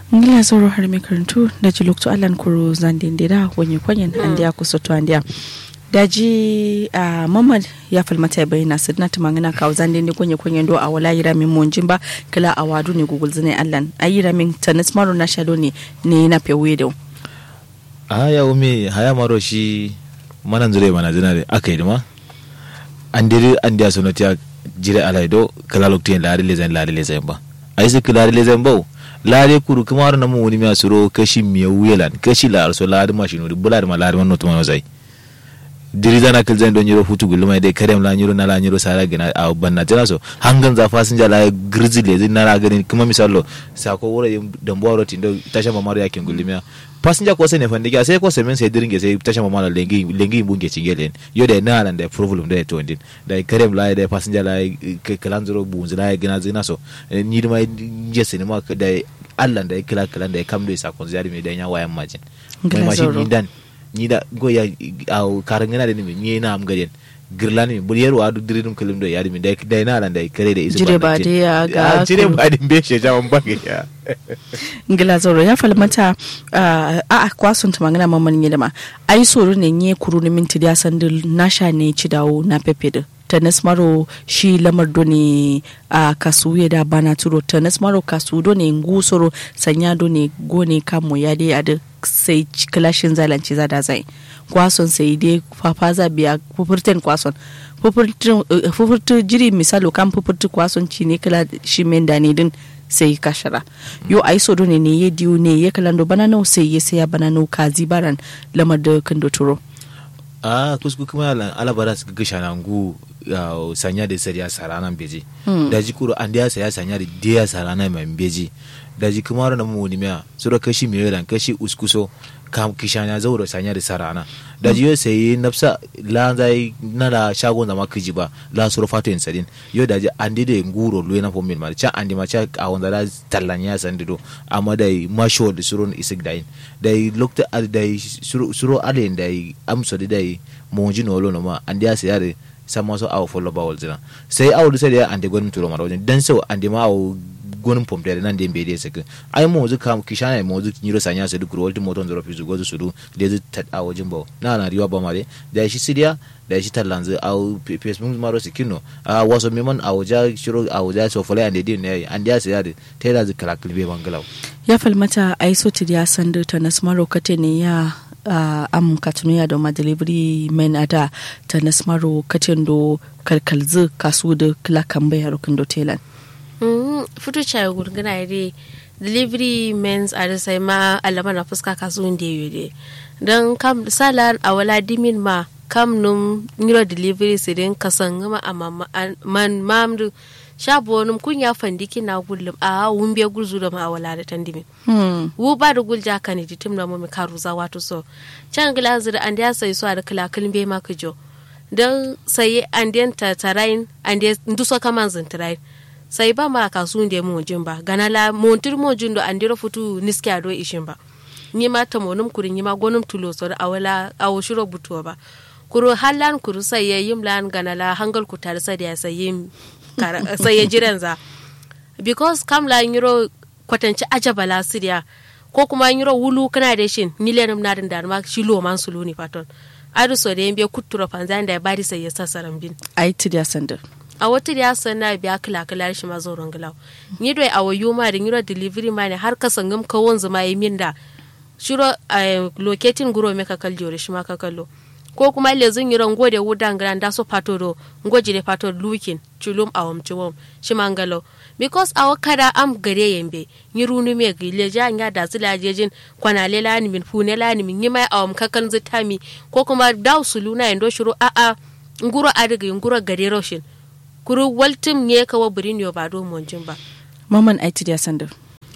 ngila zoro har mai karantu da ji lokto alan kuro zandindira wani kwanyen an da ya kusa to an da daji a mamad ya falmata bai na sidna ta mangana kawo zandin ne kwanyen kwanyen do a wala yira min monjin ba kila a wadu ne gugul zane allan a yira min tanis maro na shalo ne ne na fewe da a ya umi haya maro shi manan zure mana zina da aka yi dima an diri an diya sonoti ya jire alaido kala lokti yin lari lezain lari lezain ba a yi suka lari lezain ba lari kuru kuma har namu wani miya suro kashi miya wuyelan kashi la arso lari ma shinuri bula da ma lari man notu ma zai diri zana kil zan don yiro futu gulma dai karem la nyiro na la nyiro sara gina a banna tana so hangan za fasinja la grizzly le zin na gani kuma misalo sako wura dambo wuro tindo tasha mamaro yakin gulmiya passenger ko sai ne fandi ga sai ko sai men sai diringe sai tasha mamaro lengi lengi bunge cigelen yo da na lan da problem da to ndin da karem la da passenger la kalan zuro bunzi la gina zina so ni ma je sai ma da Allah da kila kalan da kam do sakon ziyari me da nya wayan majin mai mashin ni dan ni da goya a karan gana da ni ni na am gaden girlani bul yero adu diridum kalim do yadi min da da na ran da kare da isu jire ba da ya ga jire ba din be she jaman bange ya ngila zoro ya falmata a a kwasun ta magana mamman yi da ma ai soro ne nye kuru ni minti da san nasha ne ci dawo na pepe da tanis maro shi lamar do ne a kasu ya da bana turo tanis maro kasu do ne ngusoro sanya do ne gone kamo ya dai a sai kilashin zalanci za da zai kwason sai dai fafa za biya fufurten kwason fufurtu jiri misalo kan fufurtu kwason ci ne kala shi menda ne din sai kashara yo ai so ne ne ya diyo ne ya kalando bana nau sai ya saya bana nau kazi baran lamar da kan turo a kusku kuma ala bara su gasha na ngu sanya da sariya sarana beji da ji kuro an da saya sanya da dia sarana mai beji da ji kuma na mu wani miya sura kashi mai kashi uskuso kam kishanya zauro sanya da sarana da ji yo sai nafsa la zai na da shagon da makiji ba la sura fato in sadin yo da ji an dide nguro lo na fomin ma cha andi ma cha a wanda da tallanya sandido amma da masho da suro isik dain da lokta da suro alen da amso da monji no lo no ma andi ya sai sama so awo follow bawol zina sai awo sai da andi gwanin turo mara wajen dan so andi ma awo gonin pompe da nan da mbe dai saka ai mo zu kam kishana mo zu nyiro sanya su duk rolti moton zoro fizu gozu sudu da zu tat a wajen bawo na na riwa ba mare da shi sidiya da shi tallanzu a facebook maro sikino a waso memon a waja shiro a waja so fole ande din ne an dia sai da ta da zu kala kilbe bangalaw ya falmata ai so tidiya sandu ta nasmaro kate ne ya uh, am katunuya da ma delivery men ada ta nasmaro katin do kalkalzu kasu da kila kan bayar kun do telan futu chai gurgana ide delivery mens a sai ma alama na fuska kasuwan da yi de don kam salar a wala dimin ma kam num niro delivery sai den kasan gama a man mamdu shabo num kun ya fandiki na gullum a wumbe gurzu da ma wala da tandimin wu ba da gulja kan di tim na mu karu za wato so can glazer an da sai so da kala kalbe ma kujo don sai an den ta tarain an den nduso kaman zintarain sai ba ma kasu da mu jin ba gana la montir mo jin do andiro futu niski ado ishin ba ni ma ta monum kurin ni ma gonum tulo so awala awo shiro butuwa ba kuro hallan kuru sai ya yim lan gana la hangal ku tar sai ya sai yim sai ya jiran za because kam la nyiro kwatanci ajabala siriya ko kuma nyiro wulu kana da shin ni lenum na da ma shi lo man sulu ni paton adu so da yimbe kuttura fanzan da ya bari sai ya sasaran bin ai tidiya sandar a wata da yasa na biya kila kila shi ma zauren gilaw ni doi a wayo ma da nyiro delivery ma ne har ka sangam ka wanzu ma yi min da shiro locating guro me ka kaljo shi ma ka kallo ko kuma le zun yiro ngode wudan gran da so pato do ngoji de pato lukin chulum awam chuwom shi ma ngalo because awa kada am gare yembe nyiru nu me gile ja nya da zila jejin kwana le lani min fune lani min yima awam kakan zitami ko kuma daw suluna endo shiro a a nguro adiga nguro gare roshin kuru waltim ne kawo birin yo ba do monjin ba maman aiti da sandar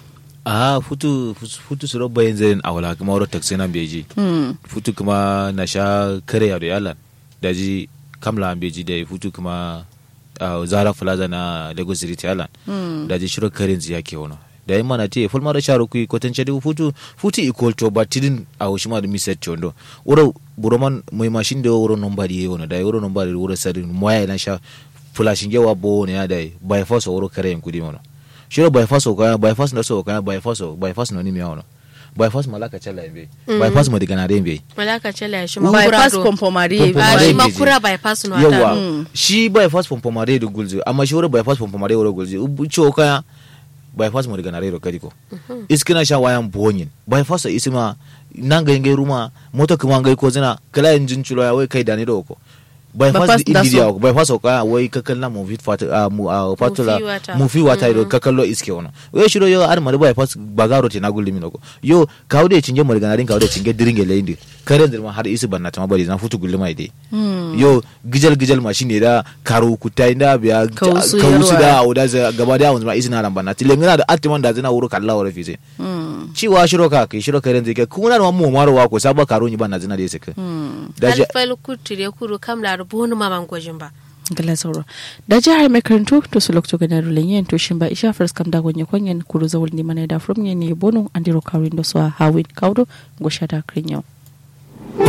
a futu futu suro bayan zai awala kuma wuro taxi nan beji futu kuma na sha kare ya da yalan daji kamla an beji da futu kuma zara plaza na lagos city yalan daji shiro karin ziya ke wani da yin mana te fulma da sharo kui kwatance da futu futu equal to batidin a hoshima da miset chondo wuro buroman mai mashin da wuro nombari yayi wani da wuro nombari wuro sarin moya na sha fulashin yawa bo ne ya da by force wuro kare yin kudi mana shiro bypass okaya bypass na so okaya bypass o bypass no ni mi ono bypass malaka chala mbe bypass mo digana re mbe malaka chala shi bypass makura do pompomari Pompomari. a Mare shi beji. makura bypass no ata yawa shi bypass pompomare da gulzi amma shi wuri bypass pompomare wuri gulzi ubu ciwo kaya bypass mo digana re ro kadiko iskina sha wayan bonyin bypass isima nan ga ngai ruma moto kuma ngai ko zina kala injin chulo ya wai kai dani do ko bypass Bypass di da india so. ko bypass ko kaya wai kakal na mu fit fat a mu a fatula Mufi wata. mu fi wata do kakal lo iske wono wai shiro yo ar mari bypass bagaro te na gulli min ko yo kawde cinge mo digana rin kawde cinge diringe leindi kare dirma har isi banna tama bari na futu gulli mai dai yo gijal gijal machine da karo kutai da biya Kausu kausu yarwa. da auda za gaba da wanzu ma isi na ran banna tile ngina da atiman da zina wuro kalla wara fize ciwa shiro ka kai shiro karen zike kuna da mu maro wa ko saba karo ni banna zina da yake da je alfal kutire kuru kam la rubu ma man gojin ba gala sauro da jihar mai karanto to su lokto gana rulin yin to shin ba isha first kam da gonye kwanyen kuru zawul ni mana da from ne bono andiro kawin da su a hawin kaudo go shada krin yau